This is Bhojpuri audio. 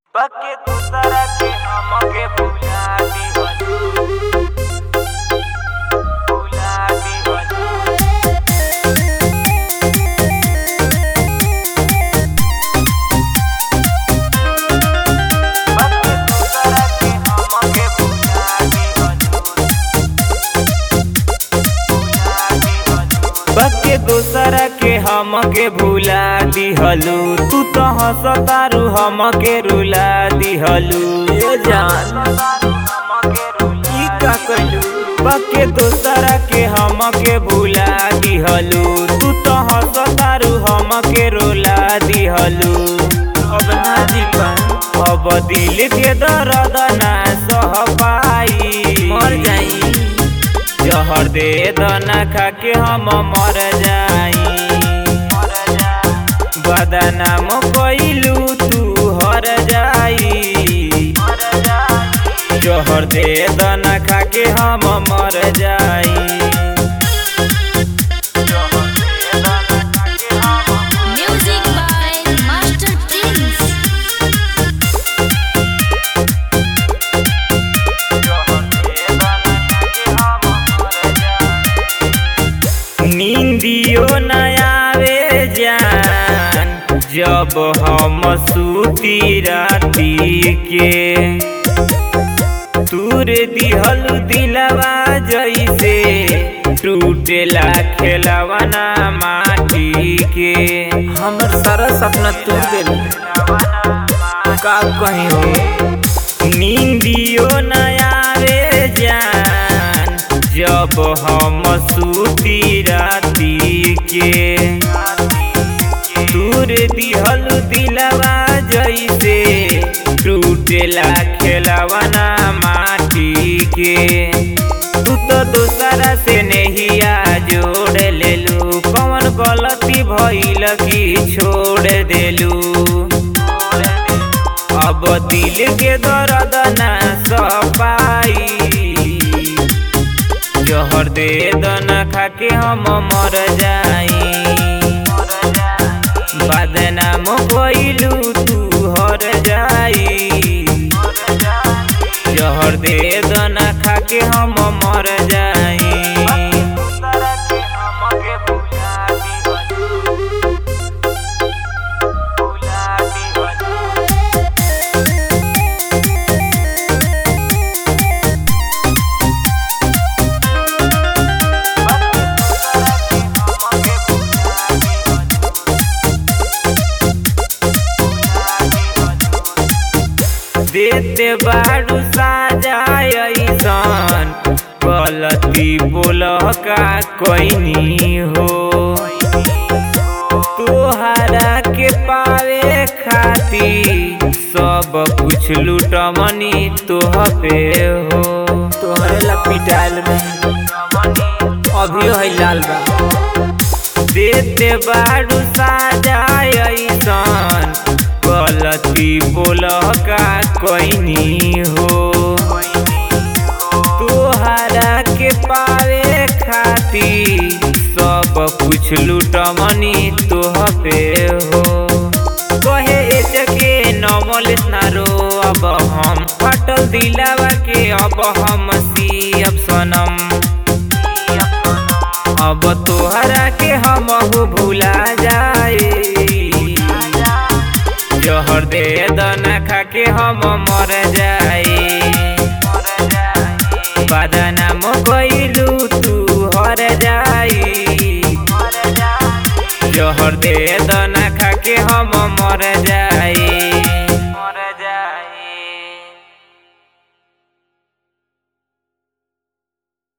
बाकी दूसरा के हमके भुला दिहनु भुला दिहनु बाकी दूसरा के हमके भुला दिहनु भुला दिहनु बाकी दूसरा के हमके भुला दिहलू तू तो हंसतारू हमके रुला दिहलू ए जान ई का कइलू बाकी दूसरा के हमके भुला दिहलू तू तो हंसतारू हमके रुला दिहलू अब ना जी अब दिल के दर्द ना सह पाई मर जाई जहर दे दना खा के हम मर जाई बदनाम कइलू तू हर जाई जहर दे दना खा के हम मर जाई Music by Master Prince. नींदियो न आवे जान जब हम सूती राती के तूर दिहल दिलवा जैसे टूटेला खेलवना माटी के हमर सारा सपना तू दिल का कहीं हो नींदियो न आवे जान जब हम सूती राती के दूर दिहल दिलवा जैसे टूटेला खेलवना माटी के तू तो दूसरा से नहिया जोड़ लेलू कौन गलती भइल की छोड़ देलू अब दिल के दर्द ना सपाई जहर दे दना खा के हम मर जाई बदनाम कइलू तू हर जाई जहर दे दना खा के हम मर जाई देते बारू साजायसन गलती बोल का कोइनी हो तोहरा के पावे खाती सब कुछ लूटमनी तोह पे हो तोहरे ला पिटाइल में अभी है लाल बा देते बारू साजायसन गलती बोल का कोइनी हो तोहरा के पावे खाती सब कुछ लूटमनी तोह पे हो कहे एचके नमल रो अब हम फटल दिलावा के अब हम सी अब सनम अब तोहरा के हम भूला जाए जहर दे दना खा के हम मर जाए बदनाम कइलू तू हर जाई जहर दे दना खा के हम मर जाए